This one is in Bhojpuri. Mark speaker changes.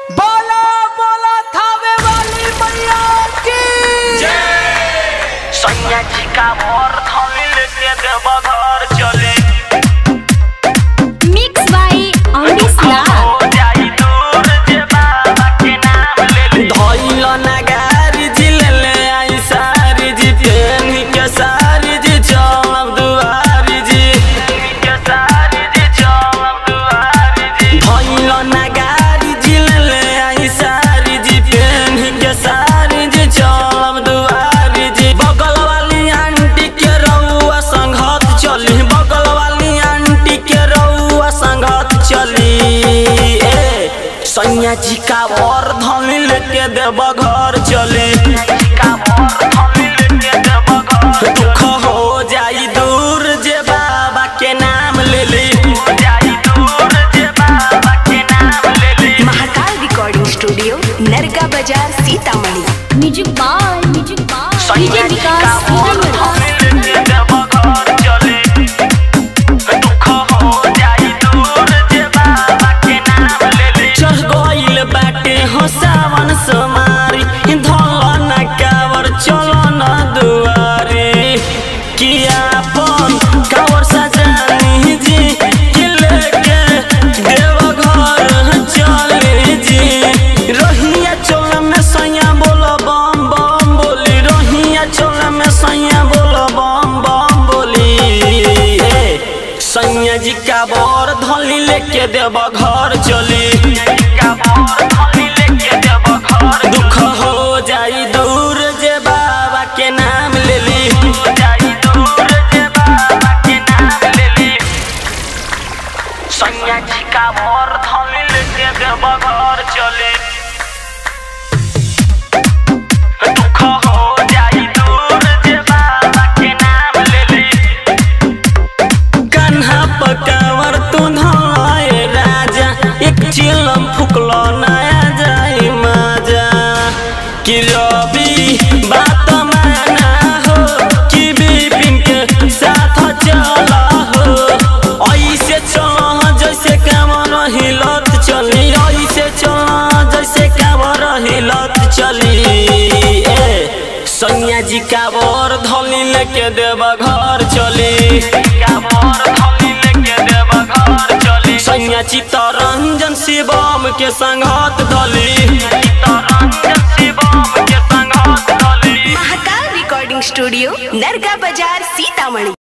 Speaker 1: बोला बोला थावे वाली मैया की
Speaker 2: सैया जी का मोर थमी लेके देव घर चले
Speaker 3: Mixed by Omnisla.
Speaker 2: हो जाई दूर जे बाबा के नाम ले ले
Speaker 1: धइल नगारी जी ले ले आई सारी जी पेनी के सारी जी चलब दुआरी जी
Speaker 2: के सारी जी चलब दुआरी जी
Speaker 1: धइल नगारी जी ले ले आई सारी जी पेनी के सारी जी चलब दुआरी जी बगल वाली आंटी के रउआ संगत चली बगल वाली आंटी के रउआ संगत चली ए सैया जी का वर धनी लेके देव घर चली
Speaker 2: का मोर थमी लेके देव घर
Speaker 1: दुख हो जाई दूर जे बाबा के नाम ले ली
Speaker 2: हो जाई दूर जे बाबा के नाम ले ले
Speaker 4: महाकाल रिकॉर्डिंग स्टूडियो नरगा बाजार Sitamarhi
Speaker 3: Music by Music by
Speaker 2: सैया
Speaker 3: DJ
Speaker 2: जी का
Speaker 3: Vikas
Speaker 2: मोर
Speaker 3: Sitamarhi.
Speaker 2: थमी लेके देव घर चले दुख हो जाई दूर जे बाबा के नाम ले ले
Speaker 1: चढ़ गइल बाटे हो सावन समारी धल न कावर चल न दुआरी किया अपन कावर सजानी जी कि लेके देव घर चली जी रहिया चल में सैया बोल बम बम बोली रहिया चल में सैया बोल बम बम बोली ए, सैया जी का बर धली लेके देव घर चली
Speaker 2: का मोर थमी लेके देव घर
Speaker 1: दुख हो जाई दूर जे बाबा के नाम ले ली
Speaker 2: हो जाई दूर जे बाबा के नाम ले ले सैया जी का मोर थमी लेके देव घर चले दुख हो जाई दूर जे बाबा के नाम ले ले
Speaker 1: कन्हा पकावर तू धलाए राजा एक चिलम फुकलो नया जाई माजा कि रवि बात माना हो कि बिपिन के साथ चला हो ऐसे चला जैसे कामर हिलत चली ऐसे चला जैसे कामर हिलत चली ए सैया जी का बर धली लेके देव घर चली
Speaker 2: का मोर थमी लेके देव घर चले
Speaker 1: सैया चित्तरंजन शिवम के संगत धली
Speaker 2: तरंजन शिवम के संग हाथ डाली
Speaker 4: महाकाल रिकॉर्डिंग स्टूडियो नरगा बाजार सीतामढ़ी